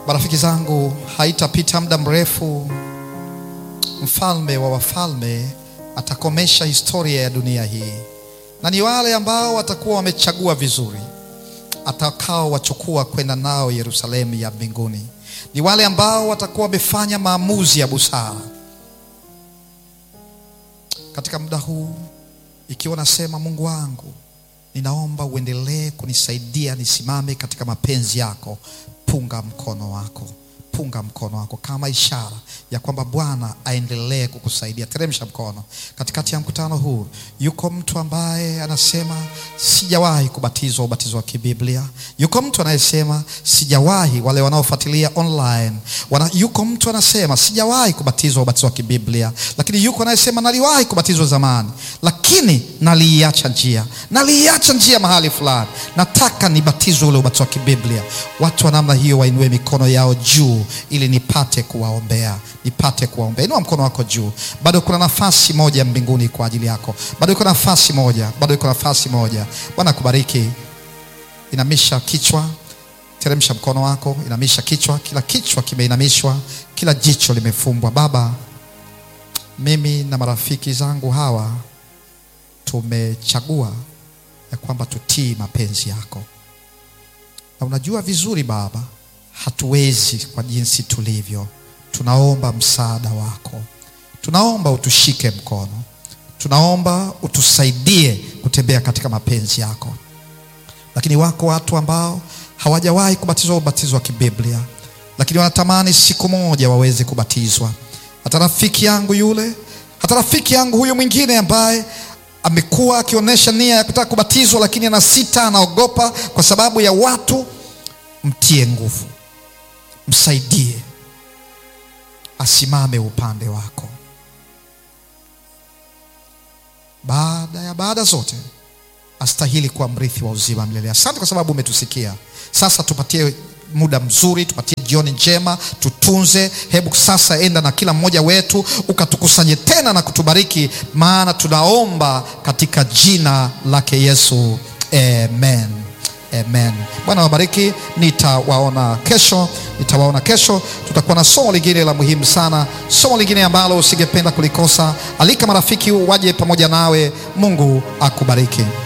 Marafiki zangu, haitapita muda mrefu, mfalme wa wafalme atakomesha historia ya dunia hii, na ni wale ambao watakuwa wamechagua vizuri atakao wachukua kwenda nao Yerusalemu ya mbinguni. Ni wale ambao watakuwa wamefanya maamuzi ya busara katika muda huu. Ikiwa nasema Mungu wangu, ninaomba uendelee kunisaidia nisimame katika mapenzi yako, punga mkono wako, punga mkono wako kama ishara ya kwamba Bwana aendelee kukusaidia. Teremsha mkono katikati ya mkutano huu. Yuko mtu ambaye anasema sijawahi kubatizwa ubatizo wa kibiblia. Yuko mtu anayesema sijawahi, wale wanaofuatilia online wana, yuko mtu anasema sijawahi kubatizwa ubatizo wa kibiblia, lakini yuko anayesema naliwahi kubatizwa zamani, lakini naliiacha njia, naliiacha njia mahali fulani, nataka nibatizwe ule ubatizo wa kibiblia. Watu wa namna hiyo wainue mikono yao juu ili nipate kuwaombea nipate kuwaombea. Inua mkono wako juu. Bado kuna nafasi moja mbinguni kwa ajili yako, bado iko nafasi moja, bado iko nafasi moja. Bwana akubariki. Inamisha kichwa, teremsha mkono wako, inamisha kichwa. Kila kichwa kimeinamishwa, kila jicho limefumbwa. Baba, mimi na marafiki zangu hawa tumechagua ya kwamba tutii mapenzi yako, na unajua vizuri Baba, hatuwezi kwa jinsi tulivyo tunaomba msaada wako, tunaomba utushike mkono, tunaomba utusaidie kutembea katika mapenzi yako. Lakini wako watu ambao hawajawahi kubatizwa ubatizo wa kibiblia, lakini wanatamani siku moja waweze kubatizwa. Hata rafiki yangu yule, hata rafiki yangu huyo mwingine ambaye amekuwa akionyesha nia ya kutaka kubatizwa, lakini anasita, anaogopa kwa sababu ya watu. Mtie nguvu, msaidie asimame upande wako. Baada ya baada zote, astahili kuwa mrithi wa uzima milele. Asante kwa sababu umetusikia. Sasa tupatie muda mzuri, tupatie jioni njema, tutunze. Hebu sasa enda na kila mmoja wetu ukatukusanye tena na kutubariki, maana tunaomba katika jina lake Yesu, amen. Amen. Bwana wabariki. Nitawaona kesho, nitawaona kesho. Tutakuwa na somo lingine la muhimu sana, somo lingine ambalo usingependa kulikosa. Alika marafiki waje pamoja nawe. Mungu akubariki.